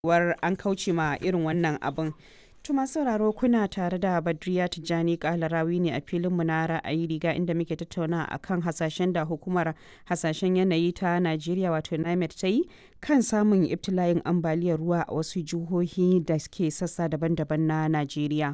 war an kauce ma irin wannan abin. Tuma sauraro kuna tare da Badriya Tijjani Kalarawi ne a filinmu na ra'ayi riga inda muke tattauna a kan hasashen da hukumar hasashen yanayi ta Najeriya wato NIMET ta yi kan samun ibtila'in ambaliyar ruwa a wasu jihohi da ke sassa daban-daban na Najeriya.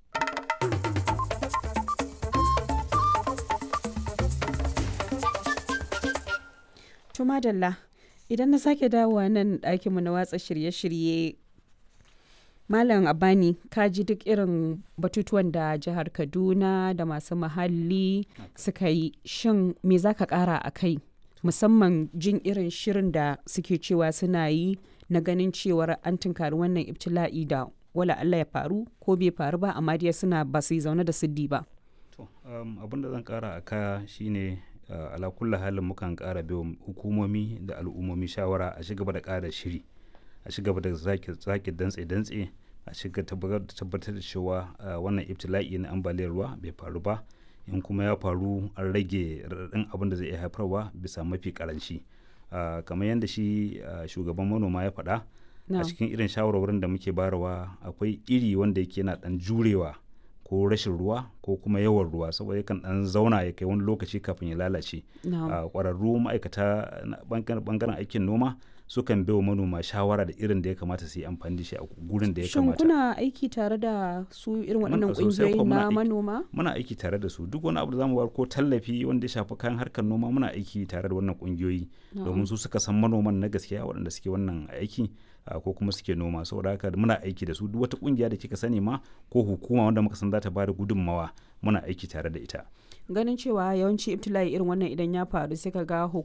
Tuma Dalla, idan na sake dawowa nan ɗakinmu na watsa shirye-shirye Malam Abani ka ji duk irin batutuwan da jihar Kaduna da masu muhalli suka yi shin me za ka kara a kai musamman jin irin shirin da suke cewa suna yi na ganin cewar an tunkari wannan ibtila'i da wala Allah ya faru ko bai faru ba amma dai suna ba su yi zaune da siddi ba. abin da zan kara a kaya shine uh, ala kulla halin mukan kara biyo hukumomi da al'ummomi shawara a shiga da kara shiri a ci gaba da zaki dantse-dantse a shiga tabbatar da cewa wannan ibtila'i na ambaliyar ruwa bai faru ba in kuma ya faru an rage raɗaɗin abin da zai iya haifarwa bisa mafi karanci kamar yadda shi shugaban manoma ya faɗa a cikin irin shawarwarin da muke barawa akwai iri wanda yake yana ɗan jurewa ko rashin ruwa ko kuma yawan ruwa saboda yakan dan zauna ya kai wani lokaci kafin ya lalace kwararru ma'aikata bangaren aikin noma sukan bai wa manoma shawara da irin da ya kamata su yi amfani da shi a gurin da ya kamata. Shin kuna aiki tare da su irin waɗannan ƙungiyoyi na manoma? Muna aiki tare da su duk wani abu da zamu bayar ko tallafi wanda ya shafi kayan harkar noma muna aiki tare da wannan ƙungiyoyi domin su suka san manoman na gaskiya waɗanda suke wannan aiki ko kuma suke noma saboda haka muna aiki da su duk wata ƙungiya da kika sani ma ko hukuma wanda muka san za ta bada gudunmawa muna aiki tare da ita. ganin cewa yawanci ibtila'i irin wannan idan ya faru sai ka ga